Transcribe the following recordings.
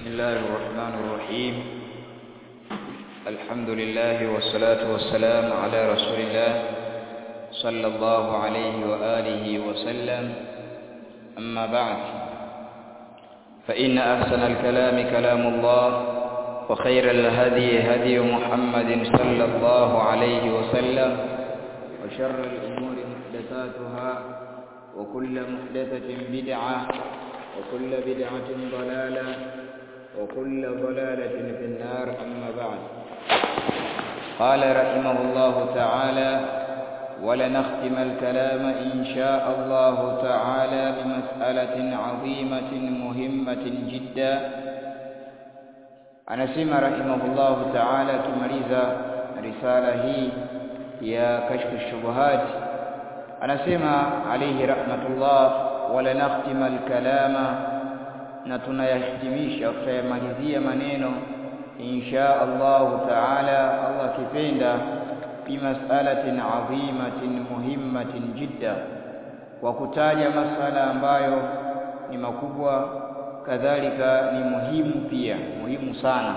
الله الرحمن الرحيم الحمد لله والصلاة والسلام على رسول الله صلى الله عليه وآله وسلم أما بعد فإن أحسن الكلام كلام الله وخير الهدي هدي محمد صلى الله عليه وسلم وشر الأمور محدثاتها وكل محدثة بدعة وكل بدعة ضلالة وكل ضلالة في النار أما بعد قال رحمه الله تعالى ولنختم الكلام إن شاء الله تعالى بمسألة عظيمة مهمة جدا anasema rahimahullahu ta'ala akimaliza risala hii ya kashfu shubuhat anasema alayhi rahmatullah wala nakhtima alkalama na tunayahitimisha tutayamalizia maneno insha Allah ta'ala Allah kipenda fi mas'alatin adhimatin muhimmatin jidda kwa kutaja masala ambayo ni makubwa kadhalika ni muhimu pia muhimu sana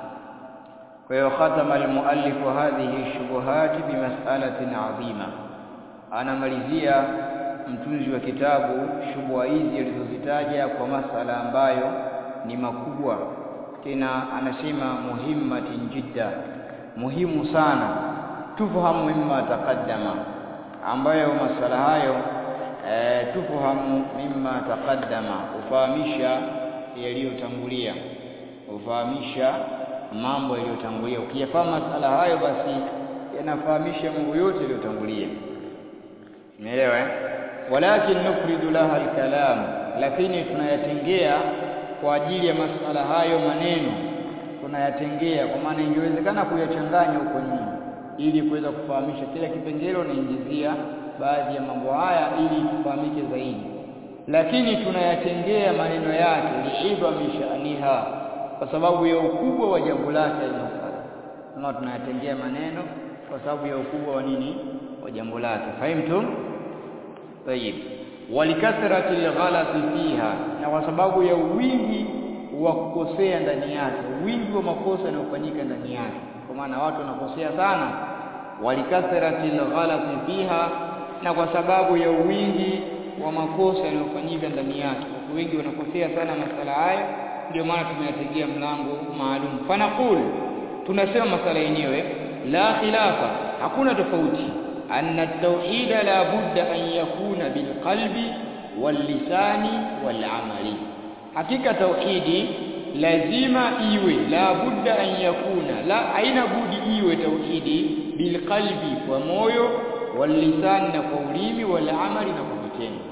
kwa hiyo khatama almuallif hadhihi shubuhat bimas'alatin adhima anamalizia mtunzi wa kitabu shubha hizi alizozitaja kwa masala ambayo ni makubwa tena anasema muhimmatin jidda muhimu sana tufahamu mimma taqaddama ambayo masala hayo e, tufahamu mimma taqaddama ufahamisha yaliyotangulia ufahamisha mambo yaliyotangulia ukiyafahamu masala hayo basi yanafahamisha mambo yote yaliyotangulia umeelewa eh walakin nufridu laha alkalam lakini tunayatengea kwa ajili ya masala hayo maneno tunayatengea kwa maana ingewezekana kuyachanganya huko nyuma ili kuweza kufahamisha kila kipengele unaingizia baadhi ya mambo haya ili tufahamike zaidi lakini tunayatengea maneno yake liidhami sha'niha kwa sababu ya ukubwa wa jambo lake masala kama tunayatengea maneno kwa sababu ya ukubwa wa nini wa jambo lake fahimtum tayib walikathrati alghalati fiha na kwa sababu ya wingi wa kukosea ndani yake wingi wa makosa yanayofanyika ndani yake kwa maana watu wanakosea sana walikathrati alghalati fiha na kwa sababu ya wingi wa makosa yanayofanyika ndani yake watu wengi wanakosea sana masala haya ndio maana tumeyategea mlango maalum fanaqul tunasema masala yenyewe la khilafa hakuna tofauti anna at-tauhid la budda an yakuna bilqalbi wallisani walamali hakika tauhidi lazima iwe la budda an yakuna la aina budi iwe tauhidi bilqalbi kwa moyo wallisani na kwa ulimi walamali na kwa vitendo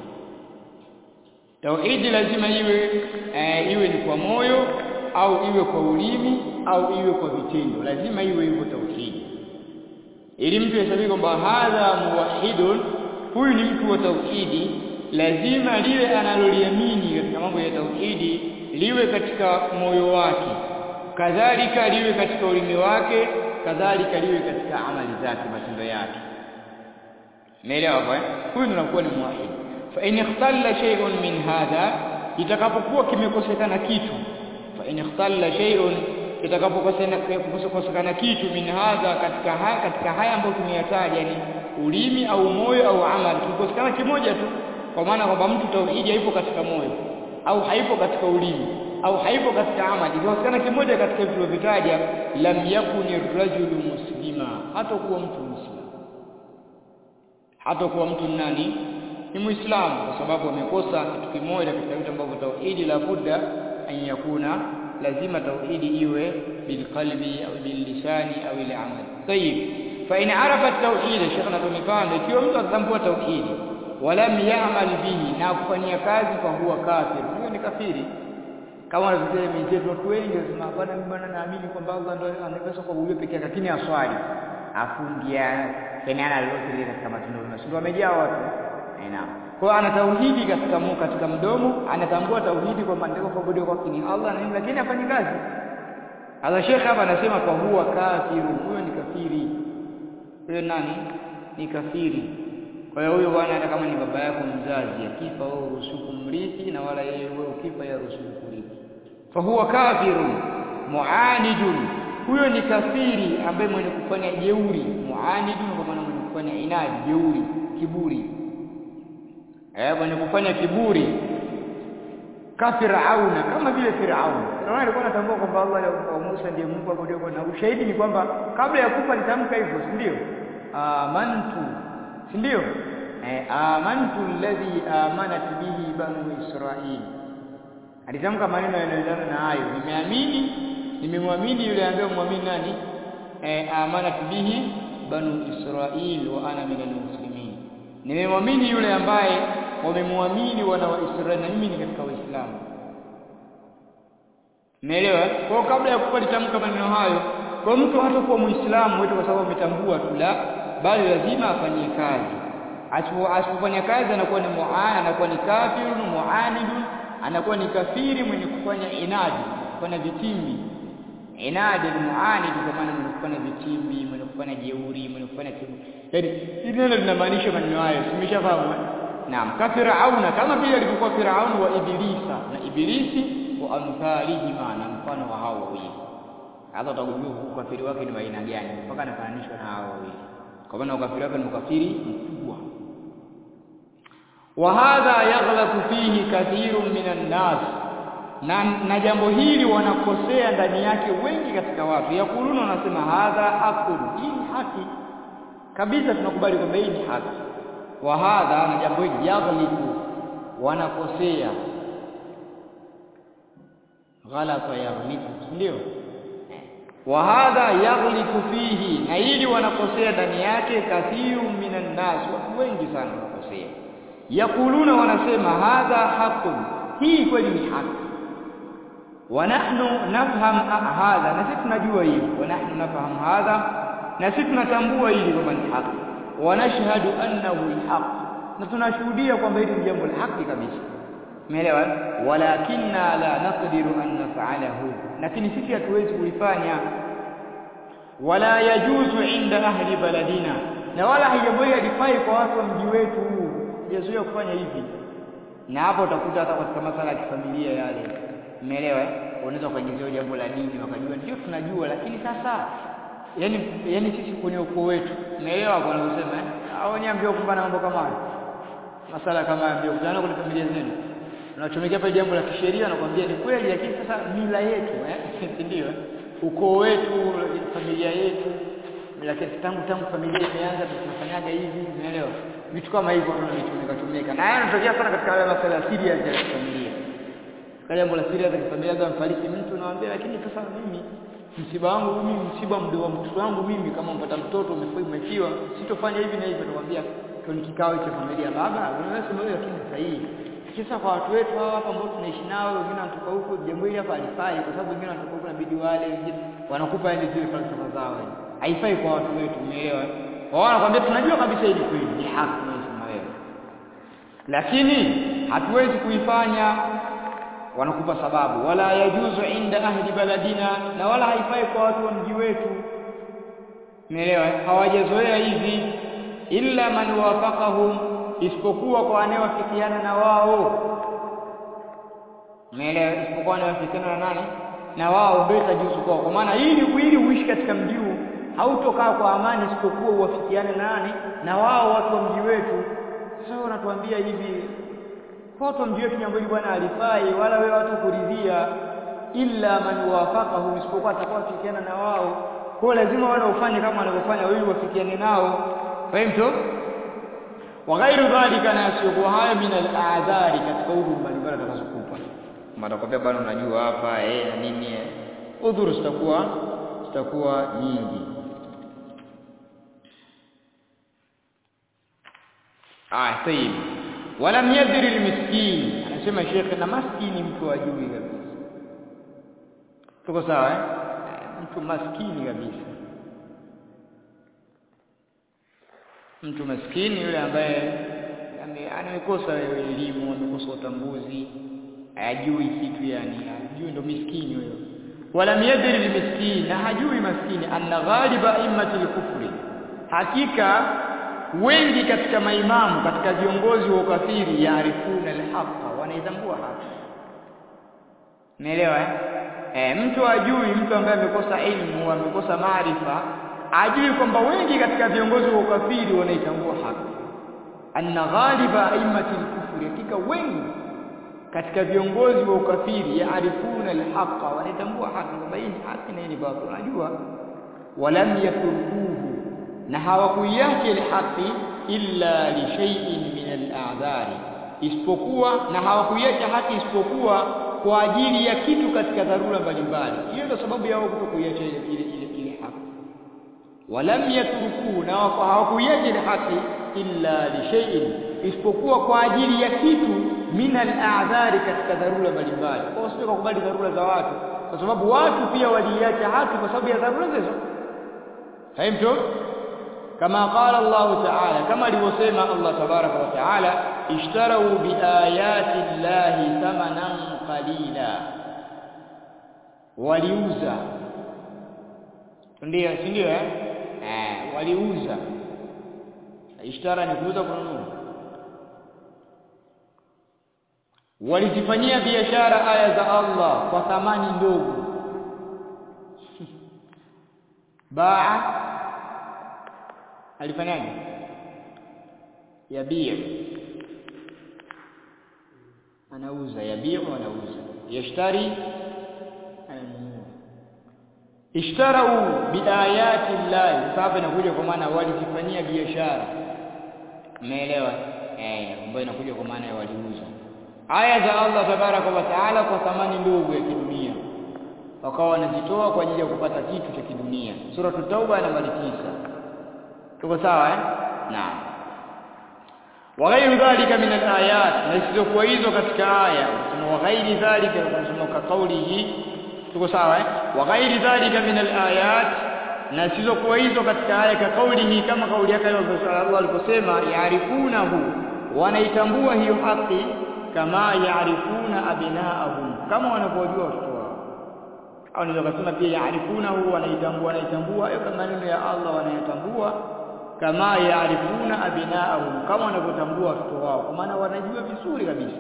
tauhidi lazima iwe e, iwe ni kwa moyo au iwe kwa ulimi au iwe kwa vitendo lazima iwe hivyo tauhidi ili mtu hesabike kwamba hadha muwahidun huyu ni mtu wa tauhidi lazima liwe analoliamini katika mambo ya tauhidi liwe katika moyo wake kadhalika liwe katika ulimi wake kadhalika liwe katika amali zake matendo yake umeelewa hapo eh huyu anakuwa ni muwahid fa in ikhtalla shay'un min hadha itakapokuwa kimekosekana kitu fa in ikhtalla shay'un itakapokosekana kitu min hadha katika haya katika haya ambayo tumeyataja ni ulimi au moyo au amali kikosekana kimoja tu kwa maana kwamba mtu tauhidi haipo katika moyo au haipo katika ulimi au haipo katika amali kikosekana kimoja katika vitu vitaja lam yakuni rajulu muslima hata kuwa mtu muislamu hata kuwa mtu nani ni muislamu kwa sababu amekosa kitu kimoja katika vitu ambavyo tauhidi la budda an yakuna lazima tauhidi iwe bilqalbi au billisani au ile amali tayib fa in arafa tauhid shekha tumefanya ikiwa mtu atambua tauhidi walam ya'mal bihi na kufanyia kazi fa huwa kafir huyo ni kafiri kama wanavyosema mizetu watu wengi wanasema bwana mimi bwana naamini kwamba Allah ndio anaweza kwa huyo pekee lakini aswali afungia kenana lolote katika matendo mema sio wamejaa watu naam kwa ana tauhidi katika mu, katika mdomo anatambua tauhidi kwa mandiko kwa budi kwa ni Allah na lakini afanye kazi Allah Sheikh hapa anasema kwa huwa kafiru huyo ni kafiri huyo nani ni kafiri kwa hiyo huyo bwana hata kama ni baba yako mzazi akifa wewe uruhusu kumrithi na wala yeye wewe ukifa yeye uruhusu kurithi fahuwa kafirun muanidun huyo ni kafiri ambaye mwenye kufanya jeuri muanidun kwa maana mwenye kufanya inadi jeuri kiburi eh mwenye kufanya kiburi kafirauna kama vile Firaun. Firaun alikuwa anatambua kwamba Allah wa Musa ndiye Mungu abudiwa na ushahidi ni kwamba kabla ya kufa alitamka hivyo, si ndio? Amantu, si ndio? Eh, amantu alladhi amanat bihi banu Israil. Alitamka maneno yanayoendana na hayo, nimeamini, nimemwamini yule ambaye muamini nani? Eh, amanat bihi banu Israil wa ana minal muslimin. Nimemwamini yule ambaye wamemwamini wana wa Israeli na mimi ni katika Waislamu. Umeelewa? Kwa kabla ya kufa litamka maneno hayo, kwa mtu hata kuwa Muislamu wetu kwa sababu ametambua tu la, bali lazima afanyie kazi. Asipofanya kazi anakuwa ni muana, anakuwa ni kafirun muanidun, anakuwa ni kafiri mwenye kufanya inadi, kufanya vitimbi. Inadi ni muanid kwa maana mwenye kufanya vitimbi, mwenye kufanya jeuri, mwenye kufanya kiburi. Yaani hili neno linamaanisha maneno hayo, simeshafahamu? Naam, kafirauna kama vile alivyokuwa Firaun wa Ibilisa na Ibilisi wa amthalihima na mfano wa hao wawili. Hata utagundua ukafiri wake ni aina gani mpaka anafananishwa na hao wawili. Kwa maana ukafiri wake ni ukafiri mkubwa. Wa hadha yaghlaqu fihi kathirun minan nas. Na, na jambo hili wanakosea ndani yake wengi katika watu. Yakuluna wanasema hadha haqun, hii ni haki. Kabisa tunakubali kwamba hii ni haki wa hadha na jambo hili yaghliku wanakosea ghalata yaghliku ndio wa hadha yaghliku fihi na hili wanakosea ndani yake kathiru minan nas watu wengi sana wanakosea yakuluna wanasema hadha haqqun hii kweli ni haki wa nahnu nafham hadha na sisi tunajua hili wa nahnu nafham hadha na sisi tunatambua hili kwamba ni haki wanashhadu annahu alhaq na tunashuhudia kwamba hili ni jambo la haki kabisa umeelewa walakinna la naqdiru an naf'alahu lakini sisi hatuwezi kulifanya wala yajuzu inda ahli baladina na wala haijaboi alifai kwa watu wa mji wetu huu jazuia kufanya hivi na hapo utakuta hata katika masala ya kifamilia yale umeelewa unaweza kuingizia jambo la dini wakajua ndio tunajua lakini sasa yani yani sisi kwenye ukoo wetu unaelewa kwa ninavyosema eh hao wenyewe ambao kumbana mambo kama hayo masala kama hayo ndio kutana kwenye familia zenu unachomekea pale jambo la kisheria nakwambia ni kweli lakini sasa mila yetu eh ndio ukoo wetu familia yetu lakini tangu tangu familia imeanza tunafanyaga hivi unaelewa vitu kama hivyo ndio vitumeka tumeka na haya yanatokea sana katika wale masuala ya serious ya familia kama jambo la serious ya familia kama mfariki mtu naambia lakini sasa mimi msiba wangu mimi msiba mdogo wa mtoto wangu mimi kama mpata mtoto umefiwa sitofanya hivi na hivi nakwambia kwenye kikao cha familia baba unasema wewe lakini sahihi kisa kwa watu wetu hawa hapa ambao tunaishi nao wengine wanatoka huko jambo hili hapa halifai kwa sababu wengine wanatoka huko inabidi wale wengine wanakupa ile zile falsafa zao haifai kwa watu wetu umeelewa wao wanakuambia tunajua kabisa hili kweli ni haki unasema wewe lakini hatuwezi kuifanya wanakupa sababu wala yajuzu inda ahli baladina na wala haifai kwa watu wa mji wetu umeelewa hawajazoea hivi illa man wafaqahum isipokuwa kwa anayewafikiana na wao umeelewa isipokuwa anayewafikiana na nani na wao ndio itajuzu kwao kwa maana ili ili uishi katika mji huu hautokaa kwa amani isipokuwa uwafikiane na nani na wao watu wa mji wetu sasa wanatuambia hivi watu wa mji wetu jambo hili bwana alifai wala wewe watu kuridhia illa man wafaqahu isipokuwa atakuwa fikiana na wao kwa lazima wale ufanye kama wanavyofanya wewe wafikiane nao fahimu wa ghairu dhalika na yasiyokuwa haya min al-a'dhari katika udhuru mbalimbali atakazokupa matakwambia bwana unajua hapa eh na nini eh udhuru zitakuwa zitakuwa nyingi ah tayib walam yadri almiskin anasema shekhe na maskini mtu ajui kabisa tuko sawa eh mtu maskini kabisa mtu maskini yule ambaye amekosa elimu amekosa utambuzi hajui kitu yani hajui ndo miskini huyo walam yadri almiskin na hajui maskini anna ghaliba immatil kufri hakika wengi katika maimamu katika viongozi wa ukafiri yaarifuna alhaqa wanaitambua haki Umeelewa eh? E, mtu ajui, mtu ambaye amekosa elimu, amekosa maarifa, ajui kwamba wengi katika viongozi wa ukafiri wanaitambua haki. Anna ghaliba aimati al-kufri, hakika wengi katika viongozi wa ukafiri yaarifuna alhaqa, wanaitambua haki kwamba hii ni haki na hii ni batil, wanajua. Walam yatrukuhu, na hawakuiacha ile haki illa li shay'in min al-a'dhari, isipokuwa na hawakuiacha haki isipokuwa kwa ajili ya kitu katika dharura mbalimbali. Hiyo ndio sababu yao kutokuiacha ile ile ile, ile haki. Walam yatrukuhu, na hawakuiacha ile haki illa li shay'in, isipokuwa kwa ajili ya kitu min al-a'dhari, katika dharura mbalimbali. Kwa hiyo sio kukubali dharura za watu, kwa sababu watu pia waliiacha haki kwa sababu ya dharura hizo. Fahimtu? Kama qala Allah Ta'ala, kama alivyosema Allah tabaraka wa Ta'ala, ishtarau biayati llahi thamanan qalila, waliuza. Ndio, si ndio eh? Eh, waliuza. Ishtara ni kuuza, kununua. Walizifanyia biashara aya za Allah kwa thamani ndogo. Baa alifanyaje? Yabiu, anauza. Yabiu, anauza. Yashtari, ananunua. Ishtarau biayati llahi, sasa inakuja kwa maana walizifanyia biashara. Umeelewa? Eh, ambayo inakuja kwa maana ya waliuza aya za Allah tabaraka wa taala kwa thamani ndogo ya kidunia, wakawa wanazitoa kwa ajili ya kupata kitu cha kidunia. Suratu Tauba nambari tisa. Tuko sawa eh? Naam. wa ghairu dhalika min alayat, na isizokuwa hizo katika aya sema wa ghairi dhalika, tunasema ka kaulihi. Tuko sawa eh? wa ghairi dhalika min alayat, na isizokuwa hizo katika aya ka kaulihi, kama kauli yake Allah aliposema yaarifunahu, wanaitambua hiyo haki kama yaarifuna abnaahum, kama wanavyojua watoto wao. Au naweza kusema pia yaarifunahu, wanaitambua wanaitambua hayo kama maneno ya Allah wanayatambua, kama yaarifuna abnaahum, kama wanavyotambua watoto wao, kwa maana wanajua vizuri kabisa,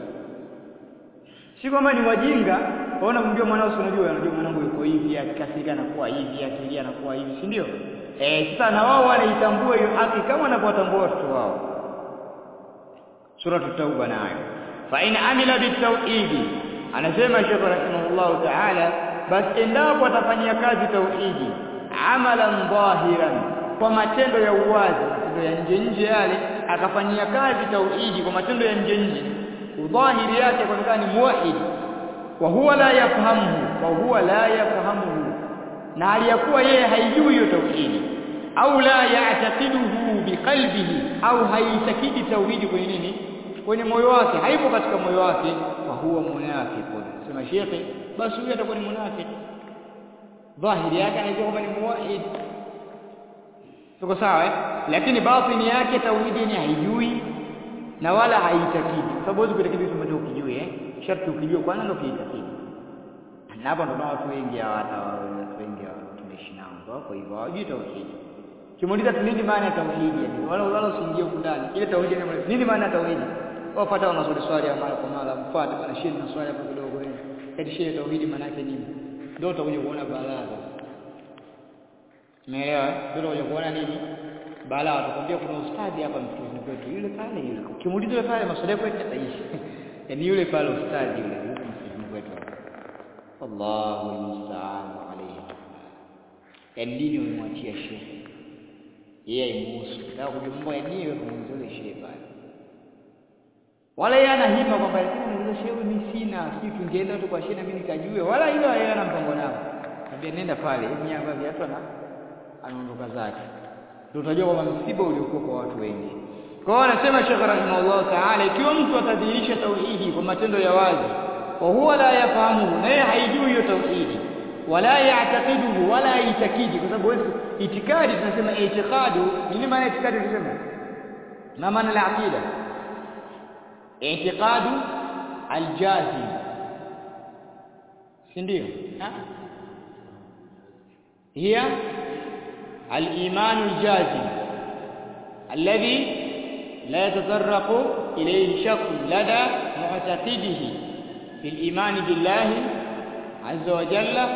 si kwamba ni wajinga. Waona kumjua mwanao, si unajua, unajua mwanangu yuko hivi, akikasirika anakuwa hivi, akilia anakuwa hivi, si ndio? Eh, sasa na wao wanaitambua hiyo haki kama wanavyotambua watoto wao. Suratu Tauba nayo fa in amila bitauhidi, anasema Sheikh rahimahullahu taala, basi endapo atafanyia kazi tauhidi, amalan dhahiran, kwa matendo ya uwazi, matendo ya nje nje yale, akafanyia kazi tauhidi kwa matendo ya nje nje, udhahiri yake kuonekana ni muwahid, wa huwa la yafahamuhu, wa huwa la yafahamuhu, na hali ya kuwa yeye haijui hiyo tauhidi, au la ya'taqiduhu biqalbihi, au haitakidi tauhidi kwenye nini kwenye moyo wake, haipo katika moyo wake, fa huwa munafiqun. Sema shekhe, basi huyo atakuwa ni munafiki. Dhahiri yake anajua kwamba ni muwahid, tuko sawa eh? Lakini batini yake tauhidi ni haijui na wala haitakidi, kwa sababu huwezi kuitakidi kitu ambacho ukijui eh, sharti ukijue kwanza ndio kiitakidi. Na hapo ndio watu wengi hawa, hata watu wengi hawa tunaishi nao wako hivyo, hawajui tauhidi. Kimuuliza tu nini maana ya tauhidi, wala wala usiingie huko ndani, ile tauhidi ni nini maana ya tauhidi wapata wanaswali swali ya mara kwa mara, mfuate bwana shehe na swali hapo kidogo wewe. Eti shehe tauhidi maana yake nini? Ndio utakuja kuona balaa. Umeelewa? Ndio utakuja kuona nini? Balaa. Tukwambia kuna ustadi hapa msikitini kwetu, yule pale yule. Ukimuuliza yule pale maswali yako yataishi. Yaani yule pale ustadi yule yuko msikitini kwetu hapa. Allahu musta'an alayhi. Yaani dini umemwachia shehe. Yeye aimuhusu. Nataka kujua mambo ya dini wewe kumuuliza shehe pale wala yeye ana hima kwamba lakini muulize shehe, mimi sina, sijui tungeenda tu kwa shehe na mimi nikajue, wala hilo yeye ana mpango nao. Ambia nenda pale, mimi hapa viatu na anaondoka zake, ndio utajua kwamba msiba uliokuwa kwa watu wengi. Kwa hiyo anasema Sheikh rahimahullah taala, ikiwa mtu atadhihirisha tauhidi kwa matendo ya wazi, wa huwa la yafahamu, na yeye haijui hiyo tauhidi, wala ya'taqiduhu, wala haitakidi, kwa sababu itikadi tunasema itiqadu. Nini maana itikadi? Tunasema na maana la aqida i'tiqadu aljazim, si ndio? hiya al-imanu aljazim alladhi la yatatarraqu ilayhi shakku lada mu'taqidihi fi al-iman billahi azza wa jalla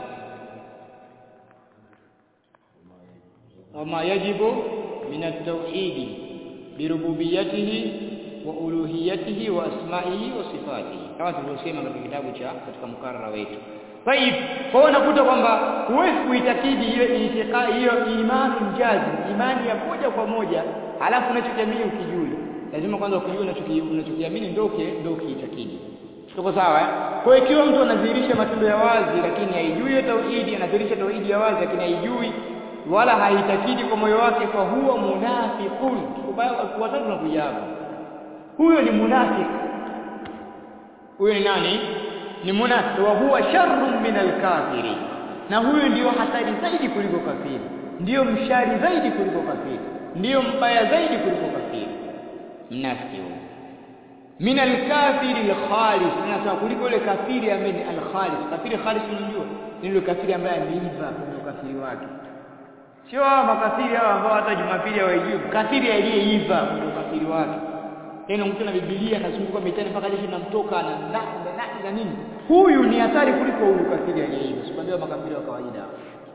wama yajibu min at-tauhid birububiyatihi wa uluhiyatihi wa asma'ihi wa sifatihi kama tulivyosema katika kitabu cha katika mkarara wetu Taib, kwa unakuta kwamba huwezi kuitakidi hiyo itiqa hiyo imani mjazi, imani ya moja kwa moja, halafu unachokiamini ukijui. Lazima kwanza ukijue unachokiamini ndio ndio ukiitakidi. Tuko sawa eh? Kwa hiyo ikiwa mtu anadhihirisha matendo ya wazi lakini haijui tauhidi, anadhihirisha tauhidi ya wazi lakini haijui wala haitakidi kwa moyo wake, kwa huwa munafiqun. Watatu tunakuja hapo. Huyo ni munafiki. Huyo ni nani? ni munafiq wa huwa sharrun min alkafiri na huyu ndiyo hatari zaidi kuliko kafiri ndiyo mshari zaidi kuliko kafiri ndiyo mbaya zaidi kuliko kafiri mnafiki huyo min alkafiri alkhalis nasema kuliko ile kafiri ambaye ni alkhalis kafiri khalis unajua ni yule kafiri ambaye ameiva kwenye ukafiri wake sio hawa makafiri hawa ambao hata Jumapili hawajui kafiri aliyeiva kwenye ukafiri wake tena mtu na Biblia anazunguka mitani mpaka jeshi linamtoka na na na nini huyu ni hatari kuliko huyu kafiri aliyeiva sikwambia makafiri wa kawaida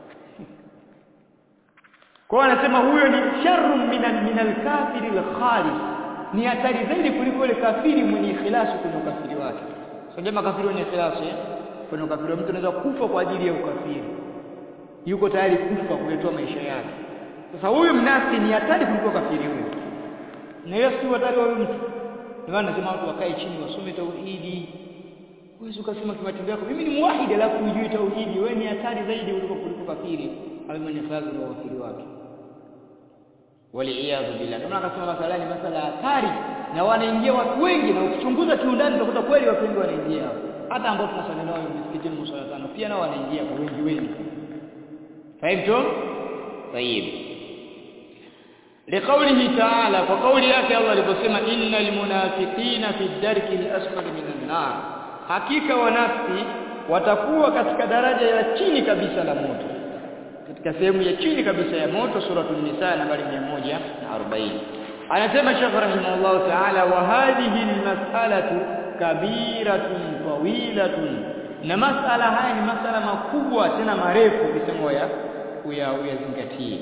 kwa anasema huyo ni sharrun min min al-kafiri al-khalis ni hatari zaidi kuliko ile kafiri mwenye ikhlasi kwenye ukafiri wake sio makafiri wenye ikhlasi eh? kwenye ukafiri mtu anaweza kufa kwa ajili ya ukafiri yuko tayari kufa kuletoa maisha yake sasa huyu mnafiki ni hatari kuliko kafiri huyo na hiyo si hatari wa mtu ndio maana nasema watu wakae chini wasome tauhidi Huwezi ukasema kimatendo yako mimi ni muwahidi alafu hujui tauhidi, wewe ni hatari zaidi kuliko kuliko kafiri au mwenye fadhila na wakili wake. Waliyadhu billah. Ndio maana akasema masala ni masala hatari na wanaingia watu wengi na ukichunguza kiundani utakuta kweli watu wengi wanaingia hapo. Hata ambao tunasali nao msikitini msala tano pia nao wanaingia kwa wengi wengi. Fahimtum? Tayib. لقوله تعالى وقول yake Allah aliposema innal munafiqina fi darki al-asfali minan nar hakika wanafiki watakuwa katika daraja ya chini kabisa la moto katika sehemu ya chini kabisa ya moto suratul nisa nambari 140 anasema Sheikh rahimahullah ta'ala wa hadhihi almas'alatu kabiratun tawilatun na masala haya ni masala makubwa tena marefu ukisema ya uyazingatie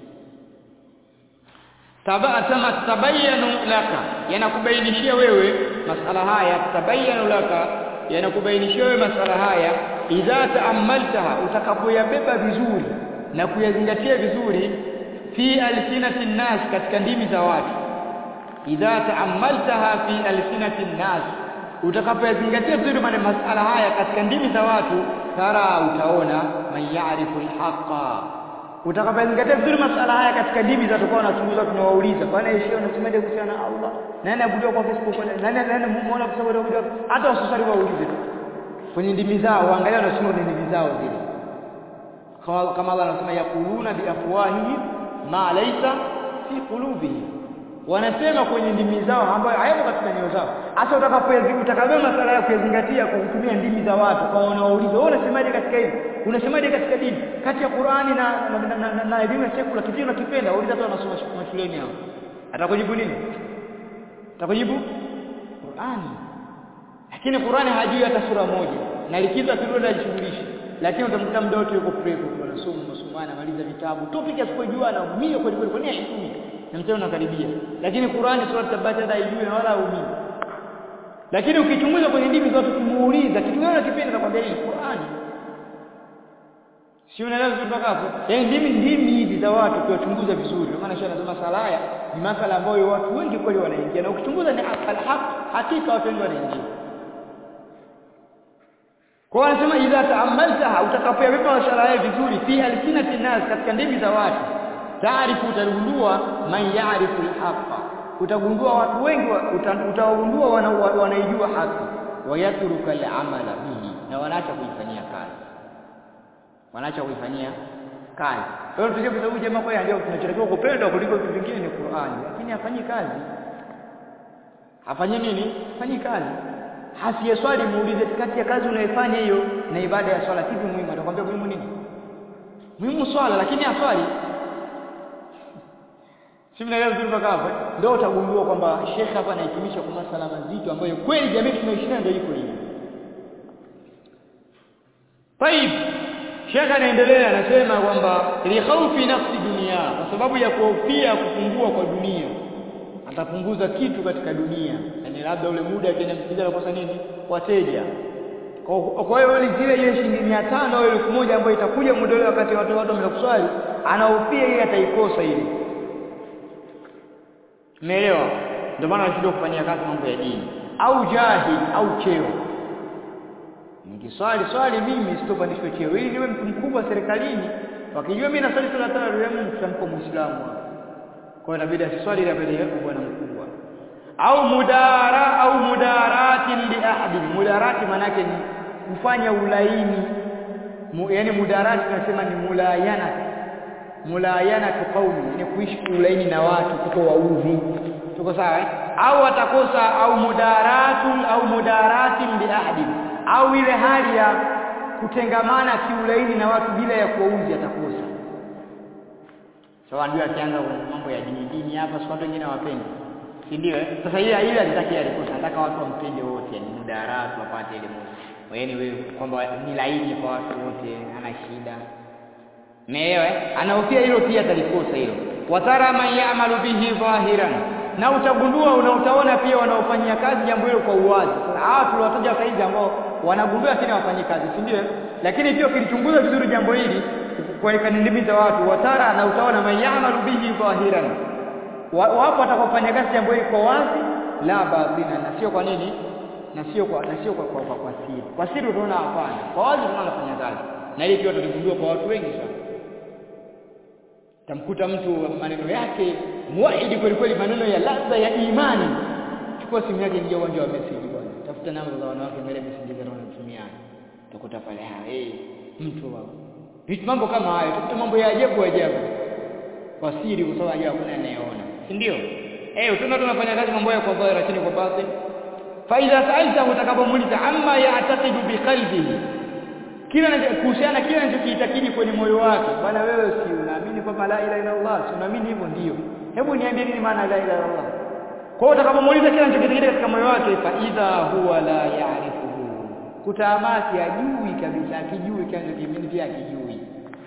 tama tabayanu laka yanakubainishia wewe masala haya tabayanu laka yanakubainishia wewe masala haya idha taamaltaha utakapoyabeba vizuri na kuyazingatia vizuri fi alsinati nnas katika ndimi za watu idha taamaltaha fi alsinati nnas utakapoyazingatia vizuri maana masala haya katika ndimi za watu tara utaona man ya'rifu alhaqa utakapozingatia vizuri masala haya katika dini za tukao tunachunguza tunawauliza bwana yeye unasemaje kuhusiana na Allah nani abudiwa kwa Facebook nani nani muona kwa sababu abudiwa hata wasusari waulize kwenye ndimi zao waangalia wanasema kwenye ndimi zao zile kama Allah anasema yakuluna bi afwahihi ma laysa fi qulubihim wanasema kwenye ndimi zao ambayo hayapo katika nyoyo zao hasa utakapoyazingatia utakavyo masala ya kuyazingatia kwa kutumia ndimi za watu kwa wanauliza wewe unasemaje katika hili unasemaje katika dini kati ya Qur'ani na na, na, na, na elimu ya sekula kipi unakipenda wauliza tu wanasoma mashuleni hao atakujibu nini atakujibu Qur'ani lakini Qur'ani hajui hata sura moja na likizo akirudi ajishughulishe lakini utamkuta muda wote yuko prepo anasoma masomo anamaliza vitabu topic asipojua na umio kweli kweli kwa nini haisumi na mtendo unakaribia lakini Qur'ani sura tabata hata haijui na wala haumii lakini ukichunguza kwenye dini zote kimuuliza kitu gani unakipenda atakwambia hii Qur'ani si unaelewa vizuri mpaka hapo yaani ndimi ndimi hizi za watu ukiwachunguza vizuri kwa maana shana nasema sala haya ni masala ambayo watu wengi kweli wanaingia na ukichunguza ni alhaq hakika watu wengi wanaingia kwa anasema idha taamaltaha utakapoyabeba masala haya vizuri fi alsinati nas katika ndimi za watu taarifu utagundua man yaarifu alhaqa utagundua watu wengi utagundua wanaijua haki wayatruka al'amala bihi na wanaacha kuifanyia kazi wanaacha kuifanyia kazi kwa hiyo tuje kwa jamaa kwa ndio tunachotakiwa kupenda kuliko vitu vingine ni Qur'ani lakini hafanyi kazi hafanyi nini hafanyi kazi hasiye swali muulize kati ya kazi unayofanya hiyo na ibada ya swala kipi muhimu atakwambia muhimu nini muhimu swala lakini aswali si mnaelewa vizuri mpaka hapo ndio utagundua kwamba shekhe hapa anahitimisha kwa masala mazito ambayo kweli jamii tunaishi nayo ndio iko hivi طيب Sheikh anaendelea anasema kwamba li khawfi nafsi dunia kwa sababu ya kuhofia kupungua kwa dunia atapunguza kitu katika dunia yani labda ule muda akienda msikiti anakosa nini wateja kwa hiyo ile zile ile shilingi 500 au 1000 ambayo itakuja muda ule wakati watu watu wamekuswali anahofia ile ataikosa ile umeelewa ndio maana anashindwa kufanyia kazi mambo ya dini au jahil au cheo nikiswali swali mimi sitopandishwa cheo ili niwe mtu mkubwa serikalini wakijua mimi naswali sala tano leo mtu tutampa muislamu kwa hiyo inabidi aswali ile mbele yako bwana mkubwa au mudara au mudaratin li ahadi mudarati manake ni kufanya ulaini Mu, yani mudarati tunasema ni mulayana mulayana qaumi ni kuishi ulaini na watu kuto waudhi tuko sawa eh? au atakosa au mudaratun au mudaratin bi ahadi au ile hali ya kutengamana kiulaini na watu bila ya kuwauzi atakosa sawa so, ndio akianza mambo ya dini dini hapa si watu wengine hawapendi si ndio eh sasa ile ile alitaki alikosa nataka watu wampende wote yani mudaratu wapate ile moja yaani wewe kwamba ni laini kwa watu wote ana shida Umeelewa? Anahofia hilo pia atalikosa hilo. Watara man ya'malu bihi dhahiran. Na utagundua una utaona pia wanaofanyia kazi jambo hilo kwa uwazi. Sasa hawa tuliwataja saizi ambao wanagundua lakini hawafanyi kazi, si ndio? Lakini pia ukilichunguza vizuri jambo hili kwa kanindimiza watu watara na utaona man ya'malu bihi dhahiran. Wapo watakofanya kazi jambo hili kwa wazi la batina na sio kwa nini? Na sio kwa na sio kwa kwa, kwa, kwa siri. Kwa siri utaona hapana. Kwa wazi tunaona anafanya kazi. Na hili pia tutagundua kwa watu wengi sana tamkuta mtu maneno yake muahidi kweli kweli maneno ya ladha ya imani chukua simu yake ingia uwanja wa message bwana tafuta namba za wanawake mbele message za wanatumia utakuta pale ha eh mtu wao vitu mambo kama hayo utakuta mambo ya ajabu ajabu kwa siri kwa sababu ajabu hakuna anayeona si ndio eh utaona tunafanya kazi mambo ya kwa dhahiri lakini kwa batin fa idha sa'alta utakapomuuliza amma ya'taqidu bi qalbihi kila kuhusiana kile anachokiitakidi kwenye moyo wake bwana wewe si unaamini kwamba la ilaha illa Allah si unaamini hivyo ndio hebu niambie nini maana la ilaha illa Allah kwa hiyo utakapomuuliza kile anachokiitakidi katika moyo wake fa idha huwa la ya'rifuhu kutaamasi ajui kabisa akijui kile anachokiamini pia akijui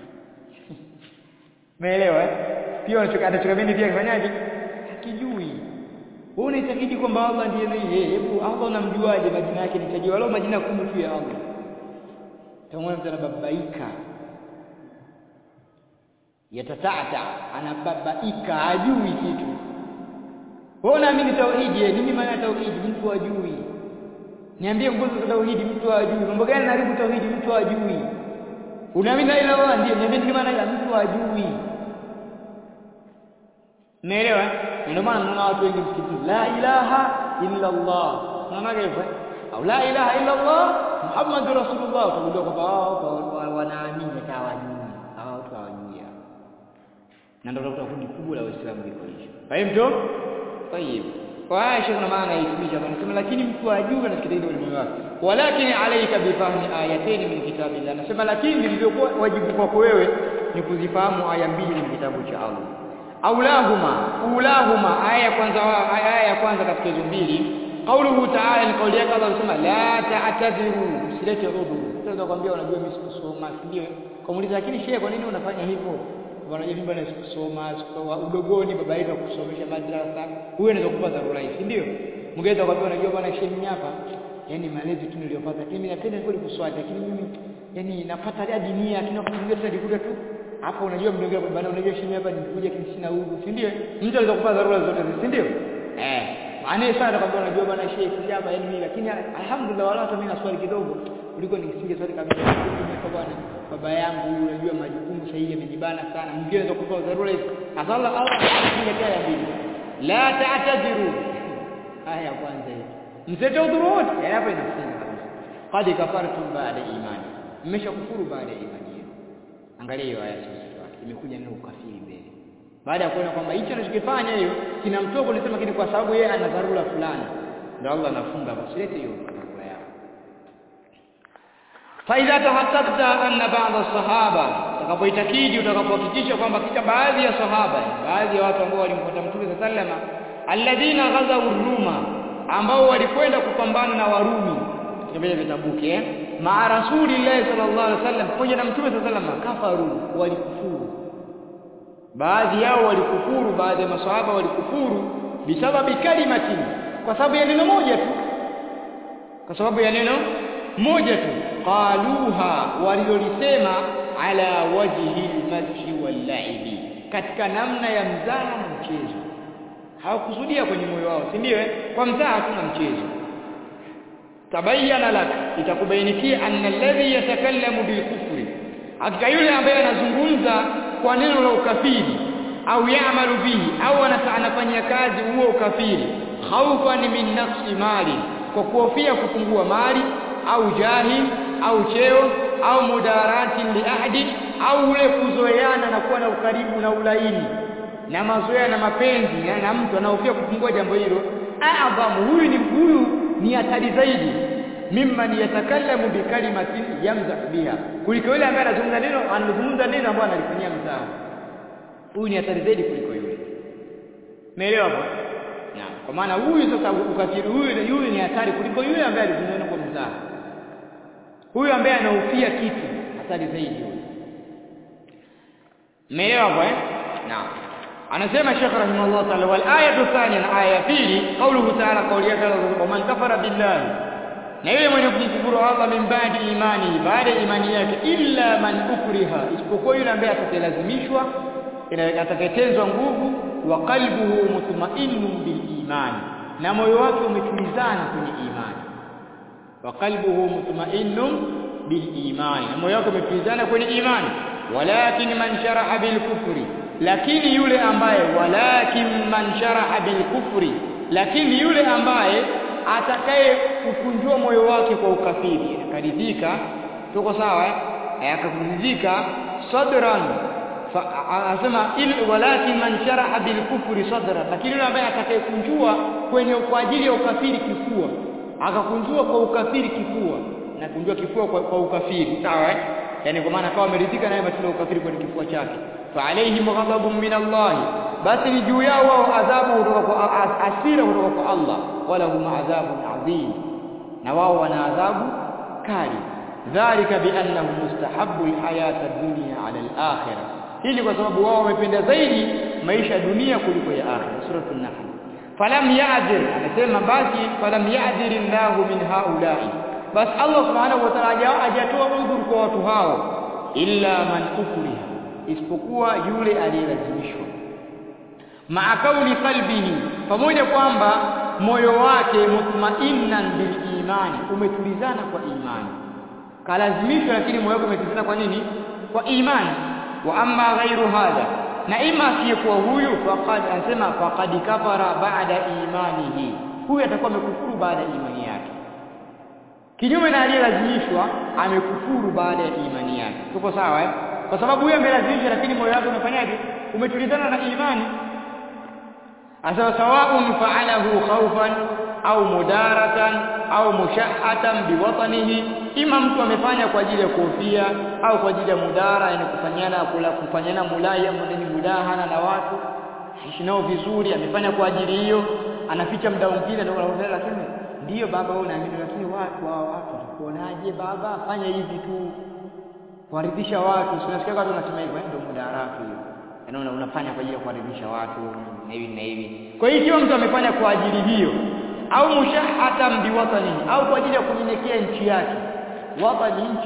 umeelewa pia anachokiamini pia kifanyaje akijui wewe unaitakidi kwamba Allah ndiye yeye hebu Allah unamjuaje majina yake nitajua wala majina kumi tu ya Allah tamwona mtu anababaika yatatata anababaika hajui kitu wewe unaamini tauhidi nini maana tauhidi mtu hajui niambie nguzo za tauhidi mtu hajui mambo gani naribu tauhidi mtu hajui unaamini la ilaha illallah ndio niambie nini maana mtu hajui Umeelewa? Ndio maana mnaona watu wengi msikitini la ilaha illa Allah. Unaona hivyo? Au la ilaha illa Allah Muhammadur Rasulullah utagundua kwamba wao wanaamini hawajui. Hawa watu hawajui. Na ndio utakuta kundi kubwa la Waislamu liko hicho. Fahimu? Tayib. Kwa haya Sheikh na maana yaitumisha hapa anasema lakini mtu ajue na kitu ile moyo wake. Walakin alayka bifahmi ayatayn min kitabillah. Anasema lakini nilivyokuwa wajibu kwako wewe ni kuzifahamu aya mbili min kitabu cha Allah. Aulahuma, ulahuma aya ya kwanza aya ya kwanza katika hizo mbili Qauluhu ta'ala ni kauli yake Allah anasema la ta'tadhiru usilete udhu. Sasa kwambia unajua mimi sikusoma ndio. Kamuuliza lakini shehe kwa nini unafanya hivyo? Bwana mimi bwana sikusoma udogoni baba yetu akusomesha madrasa. Huyo anaweza kupa dharura hii, ndio? Mngeweza kwambia unajua bwana shehe mimi hapa yani malezi tu niliyopata lakini mimi napenda kweli kuswali lakini mimi yani napata hadi nia lakini nakumbuka tu nilikuta tu hapo unajua mdongea bwana unajua shehe hapa nilikuja kimsina udhu, si ndio? Mtu anaweza kupa dharura zote, si ndio? Eh Anaye sana kwamba unajua bwana Sheikh hapa yani mimi lakini alhamdulillah wala hata mimi naswali kidogo kuliko nikisinge swali kabisa kwa bwana baba yangu unajua majukumu sahihi yamenibana sana mwingine anaweza kupa dharura hizi hasa Allah Allah anakuja ya pili la ta'tadiru aya ya kwanza hiyo msete udhuru wote hapa inafunga kabisa qad kafartum ba'da imani mmeshakufuru baada ya imani yenu angalia hiyo aya sasa imekuja neno ukafiri mbele baada ya kuona kwamba hicho anachokifanya hiyo kinamtoa kulisema kile kwa sababu yeye ana dharura fulani ndio Allah anafunga basi lete hiyo dharura yao fa idha tahaqqaqta anna ba'd as-sahaba utakapoitakidi utakapohakikisha kwamba katika baadhi ya sahaba baadhi ya watu ambao walimfuata Mtume sallama alladhina ghazaw ruma ambao walikwenda kupambana na Warumi katika vitabuki eh maa rasulillahi sallallahu alaihi wasallam pamoja na mtume sallallahu alaihi wasallam kafaru walikufuru baadhi yao walikufuru baadhi ya maswahaba walikufuru bisababi kalimatin kwa sababu ya neno moja tu kwa sababu ya neno moja tu qaluha walilolisema ala wajhi almadhi wallaibi katika namna ya mzaha na mchezo hawakusudia kwenye moyo wao si ndio kwa mzaha hakuna mchezo tabayyana lak itakubainikia anna alladhi yatakallamu bilkufri hakika yule ambaye anazungumza kwa neno la ukafiri au yaamalu bihi au anafanyia kazi huo ukafiri khaufan min naqsi mali kwa kuhofia kupungua mali au jahi au cheo au mudarati li ahadi au ule kuzoeana na kuwa na ukaribu na ulaini na mazoea na mapenzi na, na mtu anahofia kupungua jambo hilo adhamu huyu ni huyu ni hatari zaidi mimman yatakallamu bikalimatin yamzah biha kuliko yule ambaye anazungumza neno anazungumza neno ambalo analifanyia mzaha huyu ni hatari zaidi kuliko yule umeelewa hapo naam kwa maana huyu sasa ukafiri huyu huyu ni hatari kuliko yule ambaye alizungumza neno kwa mzaha huyu ambaye anahofia kitu hatari zaidi huyu umeelewa hapo eh naam anasema Sheikh rahimahullah ta'ala wal ayatu thaniya aya ya pili qauluhu ta'ala kauli yake wa man kafara billahi na yule mwenye kumkufuru Allah min baadi imani baada ya imani yake illa man ukriha isipokuwa yule ambaye atakayelazimishwa atakayetenzwa nguvu wa qalbuhu mutma'innun bil imani na moyo wake umetulizana kwenye imani wa qalbuhu mutma'innun bil imani na moyo wake umetulizana kwenye imani walakin man sharaha bil kufri lakini yule ambaye walakin man sharaha bil kufri lakini yule ambaye atakaye kukunjua moyo wake kwa ukafiri akaridhika tuko sawa eh akakuridhika sadran anasema il walakin man sharaha bil kufri sadran lakini yule ambaye atakayekunjua kwenye kwa ajili ya ukafiri kifua akakunjua kwa ukafiri kifua na kunjua kifua kwa, kwa ukafiri sawa eh yani kwa maana akawa ameridhika naye matendo ya ukafiri kwenye kifua chake fa alaihim ghadabun min Allah basi ni juu yao wao adhabu kutoka kwa asira kutoka kwa Allah wala hum adhabun adhim na wao wana adhabu kali dhalika biannahum mustahabbu alhayata ad-dunya ala al-akhirah hili kwa sababu wao wamependa zaidi maisha ya dunia kuliko ya akhirah suratul nahl falam ya'dir anasema basi falam ya'dir Allah min haula'i basi Allah subhanahu wa ta'ala hajatoa udhuru kwa watu hao illa man ukriha isipokuwa yule aliyelazimishwa maa kauli qalbihi pamoja kwamba moyo wake mutmainnan bil imani umetulizana kwa imani kalazimishwa lakini moyo wake umetulizana kwa nini kwa imani wa amma ghairu hadha na ima asiyekuwa huyu faqad anasema faqad kafara ba'da imanihi huyu atakuwa amekufuru baada ya imani yake kinyume na aliyelazimishwa amekufuru baada ya imani yake tuko sawa eh kwa sababu huyo amelazimishwa lakini moyo wake umefanyaje umetulizana na imani asema sawaun fa'alahu khawfan au mudaratan au mushahatan biwatanihi ima mtu amefanya kwa ajili ya kuhofia au kwa ajili ya mudara yani kufanyana kula kufanyana mulaya mneni mudahana na watu ishi nao vizuri amefanya kwa ajili hiyo anaficha muda mwingine ndio anaona lakini ndiyo baba wewe unaamini lakini watu hao watu watakuonaje baba fanya hivi tu kuwaridhisha watu unasikia watu wanasema hivyo ndio mudaratu hiyo yaani unafanya kwa ajili ya kuwaridhisha watu na hivi na hivi kwa hiyo ikiwa mtu amefanya kwa ajili hiyo au mushahatan biwatani au kwa ajili ya kunyenyekea nchi yake watani nchi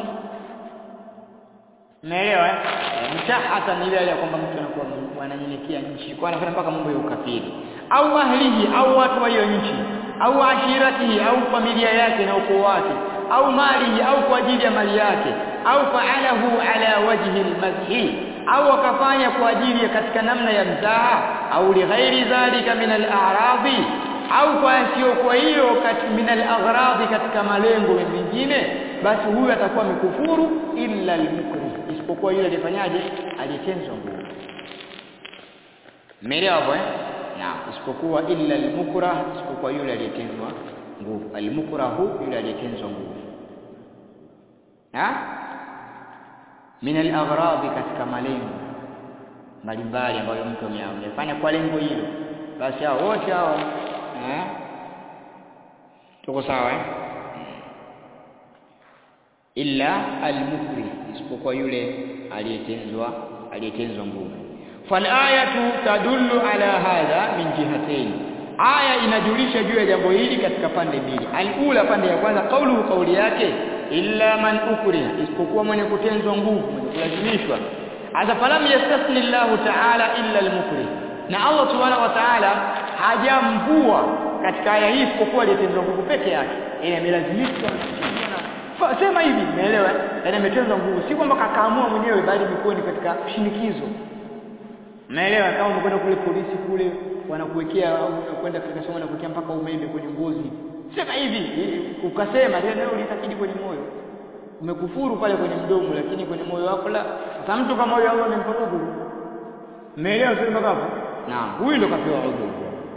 Umeelewa eh? Mushahatan ile ya kwamba mtu anakuwa ananyenyekea nchi kwa anafanya mpaka mambo ya ukafiri au ahlihi au watu wa hiyo nchi au ashiratihi au familia yake na ukoo wake au malihi au kwa ajili ya mali yake au fa'alahu ala wajhi almadhi au akafanya kwa ajili ya katika namna ya mzaha au lighairi dhalika min al-a'radi au kwa sio kwa hiyo min al-aghradi katika malengo mengine basi huyu atakuwa amekufuru illa al-mukri isipokuwa yule alifanyaje aliyetenzwa nguvu Umeelewa hapo eh naam isipokuwa illa al-mukrah isipokuwa yule aliyetenzwa nguvu al-mukrahu yule aliyetenzwa nguvu ha min al-aghradi katika malengo mbalimbali ambayo mtu amefanya kwa lengo hilo basi hao wote hao eh tuko sawa eh illa almukrih isipokuwa yule aliyetenzwa aliyetenzwa nguvu falayatu tadullu ala hadha min jihatayn aya inajulisha juu ya jambo hili katika pande mbili alula pande ya kwanza kaulu kauli yake illa man ukriha isipokuwa mwenye kutenzwa nguvu mwenye kulazimishwa hasa falam yastasni Allah ta'ala illa almukrih na Allah subhanahu wa ta'ala hajamvua katika aya hii isipokuwa aliyetenzwa nguvu peke yake yani amelazimishwa sema hivi umeelewa yani ametenzwa nguvu si kwamba kakaamua mwenyewe bali imekuwa ni katika shinikizo umeelewa kama umekwenda kule polisi kule wanakuwekea kwenda katika somo na kuwekea mpaka umeme kwenye ngozi sema hivi ukasema leo ulitakidi kwenye moyo umekufuru pale kwenye mdomo lakini kwenye moyo wako la sasa mtu kama huyo Allah amempa udhuru umeelewa sio mpaka hapo naam huyu ndo kapewa udhuru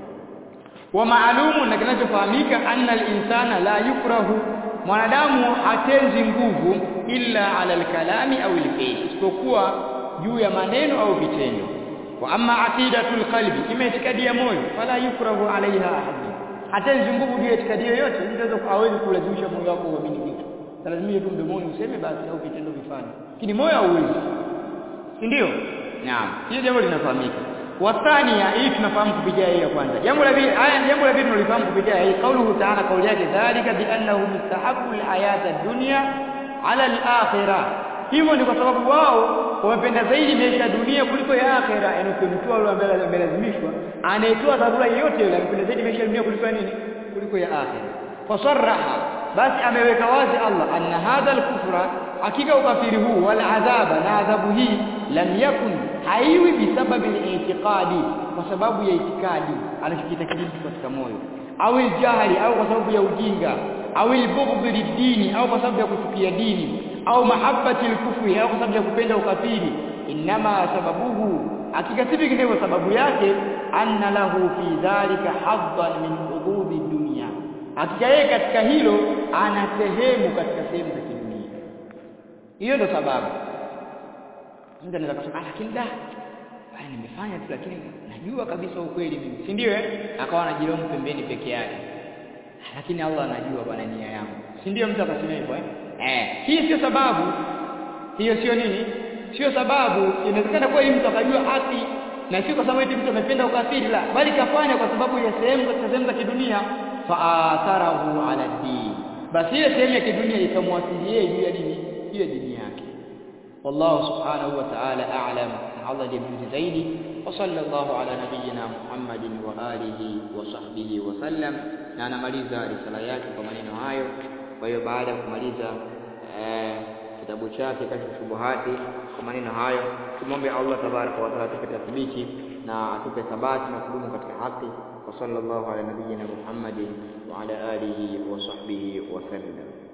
wa maalumu na kinachofahamika anna al-insana la yukrahu mwanadamu hatenzi nguvu illa ala al-kalami au al-fi'l isipokuwa juu ya maneno au vitendo wa amma aqidatul qalbi imeitikadi ya moyo fala yukrahu alaiha ahad hatenzi nguvu juu ya itikadi yoyote mtu hawezi kulazimisha moyo wako uamini kitu lazima tu mdomoni useme basi au vitendo vifanye lakini moyo hauwezi si ndio naam hiyo jambo linafahamika wathania hii tunafahamu kupitia hii ya kwanza jambo la pili aya jambo la pili tunalifahamu kupitia hii kauluhu ta'ala kauli yake dhalika bi annahu mustahabbu al-hayata ad-dunya ala al-akhirah hivyo ni kwa sababu wao wamependa zaidi maisha ya dunia kuliko ya akhera yani ukimtoa yule ambaye amelazimishwa anayetoa dharura yoyote yule amependa zaidi maisha ya dunia kuliko ya nini kuliko ya akhera fasarraha basi ameweka wazi Allah anna hadha al-kufra hakika ukafiri huu wal adhaba na adhabu hii lam yakun haiwi bisababi al-i'tiqadi kwa sababu ya itikadi anachokitakidi mtu katika moyo au jahili au kwa sababu ya ujinga au ilbughdhi dini au kwa sababu ya kuchukia dini au mahabbati al-kufri au kwa sababu ya kupenda ukafiri inma sababuhu hakika si vinginevyo sababu yake anna lahu fi dhalika haddan min hududi dunya hakika yeye katika hilo ana sehemu katika sehemu za kidunia hiyo ndo sababu mtu anaweza kusema lakini da bali nimefanya tu lakini najua kabisa ukweli mimi si ndio eh akawa anajilaumu pembeni peke yake lakini Allah anajua bwana nia yangu si ndio mtu akasema hivyo eh eh hii sio sababu hiyo sio nini sio sababu inawezekana kweli mtu akajua haki na sio kwa sababu eti mtu amependa ukafiri la bali kafanya kwa sababu ya sehemu katika sehemu za kidunia faatharahu ala din basi ile sehemu ya kidunia ikamwathiria juu ya dini juu ya dini yake wallahu subhanahu wa ta'ala a'lam Allah ndiye mjuzi zaidi wa sallallahu ala nabiyyina Muhammadin wa alihi wa sahbihi wa sallam na anamaliza risala yake kwa maneno hayo kwa hiyo baada ya kumaliza eh, kitabu chake kashfu shubuhati kwa maneno hayo tumombe Allah tabaraka wa taala atupe tathbiti na atupe thabati na kudumu katika haki wa sallallahu ala nabiyyina Muhammadin wa ala alihi wa sahbihi wa sallam